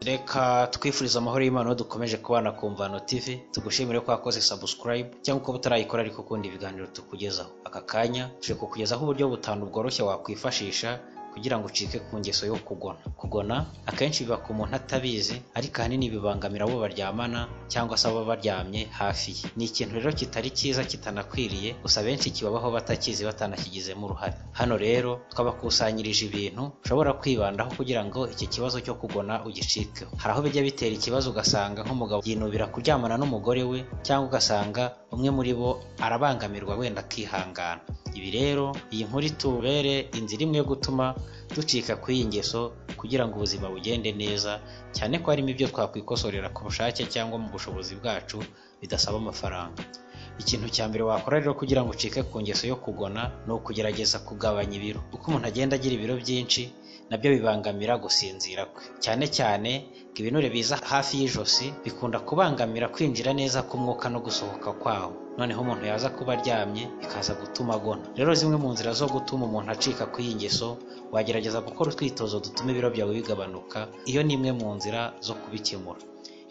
Reka twifurize amahoro y'Imana aho dukomeje kubana ku Mvano TV, tugushimire ko wakoze subscribe cyangwa kuba utarayikora ariko ukunda ibiganiro tukugezaho. Aka kanya tuje kukugezaho uburyo butanu bworoshye wakwifashisha kugira ngo ucike ku ngeso yo kugona. Kugona akenshi biba ku muntu atabizi ariko ahanini bibangamira abo baryamana cyangwa se abo baryamye hafi ye. Ni ikintu rero kitari cyiza kitanakwiriye gusa benshi kibabaho batakizi batanakigizemo uruhare. Hano rero twabakusanyirije ibintu ushobora kwibandaho kugira ngo iki kibazo cyo kugona ugicikeho. Hari aho bijya bitera ikibazo ugasanga nk'umugabo yinubira kuryamana n'umugore we cyangwa ugasanga umwe muri bo arabangamirwa wenda akihangana. Ibi rero iyi nkuru itubere inzira imwe yo gutuma ducika ku iyi ngeso kugira ngo ubuzima bugende neza cyane ko harimo ibyo twakikosorera ku bushake cyangwa mu bushobozi bwacu bidasaba amafaranga. Ikintu cya mbere wakora rero kugira ngo ucike ku ngeso yo kugona ni ukugerageza kugabanya ibiro. Uko umuntu agenda agira ibiro byinshi nabyo bibangamira gusinzira kwe cyane cyane ngo ibinure biza hafi y'ijosi bikunda kubangamira kwinjira neza k'umwuka no gusohoka kwawo noneho umuntu yaza kuba aryamye bikaza gutuma agona rero zimwe mu nzira zo gutuma umuntu acika ku iyi ngeso wagerageza gukora utwitozo dutuma ibiro byawe bigabanuka iyo ni imwe mu nzira zo kubikemura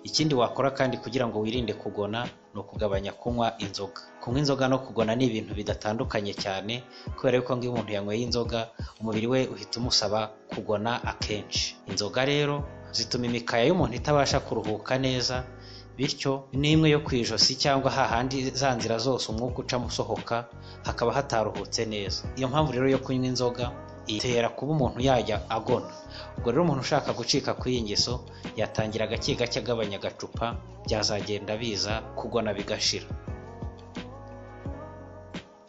ikindi wakora kandi kugira ngo wirinde kugona ni ukugabanya kunywa inzoga kunywa inzoga no kugona ni ibintu bidatandukanye cyane kubera yuko iyo umuntu yanyweye inzoga umubiri we uhita umusaba kugona akenshi inzoga rero zituma imikaya y'umuntu itabasha kuruhuka neza bityo ni imwe yo ku ijosi cyangwa hahandi za nzira zose umwuka ucamo usohoka hakaba hataruhutse neza iyo mpamvu rero yo kunywa inzoga itera kuba umuntu yajya agona ubwo rero umuntu ushaka gucika ku iyi ngeso yatangira gake gake agabanya agacupa byazagenda biza kugona bigashira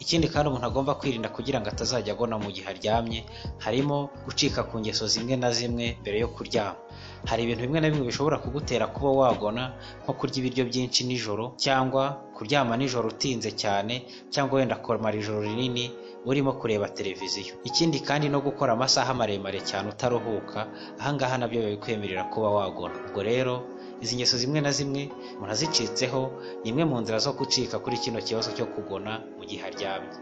ikindi kandi umuntu agomba kwirinda kugira ngo atazajya agona mu gihe aryamye harimo gucika ku ngeso zimwe na zimwe mbere yo kuryama hari ibintu bimwe na bimwe bishobora kugutera kuba wagona nko kurya ibiryo byinshi nijoro cyangwa kuryama nijoro utinze cyane cyangwa wenda kumara ijoro rinini urimo kureba televiziyo ikindi kandi no gukora amasaha maremare cyane utaruhuka ahangaha nabyo bikwemerera kuba wagona ubwo rero izi ngeso zimwe na zimwe umuntu azicitseho ni imwe mu nzira zo gucika kuri kino kibazo cyo kugona mu gihe aryamye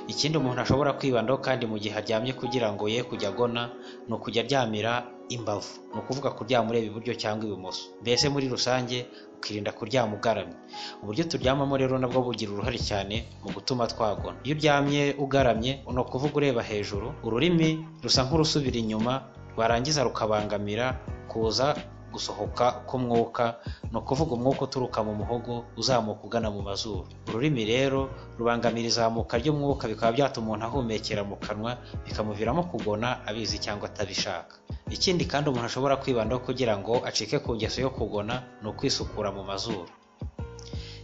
ikindi umuntu ashobora kwibandaho kandi mu gihe aryamye kugira ngo ye kujya agona ni ukujya aryamira imbavu ni ukuvuga kuryama ureba iburyo cyangwa ibumoso mbese muri rusange ukirinda kuryama ugaramye uburyo turyamamo rero nabwo bugira uruhare cyane mu gutuma twagona iyo uryamye ugaramye ni ukuvuga ureba hejuru ururimi rusa nk'urusubira inyuma rwarangiza rukabangamira kuza gusohoka k'umwuka ni ukuvuga umwuka uturuka mu muhogo uzamuka ugana mu mazuru ururimi rero rubangamira izamuka ry'umwuka bikaba byatuma umuntu ahumekera mu kanwa bikamuviramo kugona abizi cyangwa atabishaka ikindi kandi umuntu ashobora kwibandaho kugira ngo acike ku ngeso yo kugona ni ukwisukura mu mazuru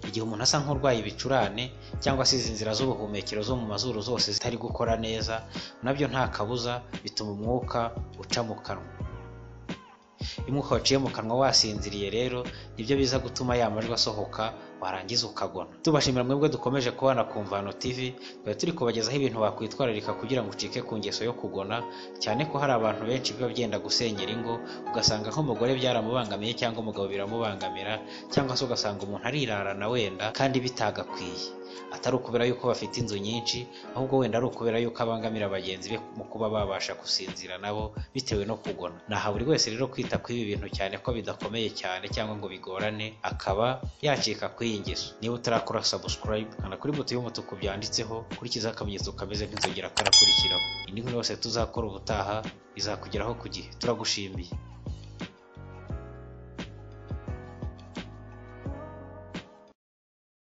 igihe umuntu asa nk'urwaye ibicurane cyangwa se izi nzira z'ubuhumekero zo mu mazuru zose zitari gukora neza nabyo nta kabuza bituma umwuka uca mu kanwa umwuka waciye mu kanwa wasinziriye rero nibyo biza gutuma ya majwi asohoka warangiza ukagona tubashimira mwebwe dukomeje kubana ku Mvano TV twari turi kubagezaho ibintu wakwitwararika kugira ngo ucike ku ngeso yo kugona cyane ko hari abantu benshi biba byenda gusenyera ingo ugasanga nk'umugore byaramubangamiye cyangwa umugabo biramubangamira cyangwa se ugasanga umuntu arirarana wenda kandi bitagakwiye atari ukubera yuko bafite inzu nyinshi ahubwo wenda ari ukubera yuko abangamira bagenzi be mu kuba babasha gusinzira nabo bitewe no kugona naha buri wese rero kwita kuri ibi bintu cyane ko bidakomeye cyane cyangwa ngo bigorane akaba yacika kuri iyi ngeso niba utarakora subscribe kanda kuri buto y'umutuku byanditseho kurikizaho akamenyetso kameze nk'inzogera karakurikiraho indi nkuru yose tuzakora ubutaha izakugeraho ku gihe turagushimiye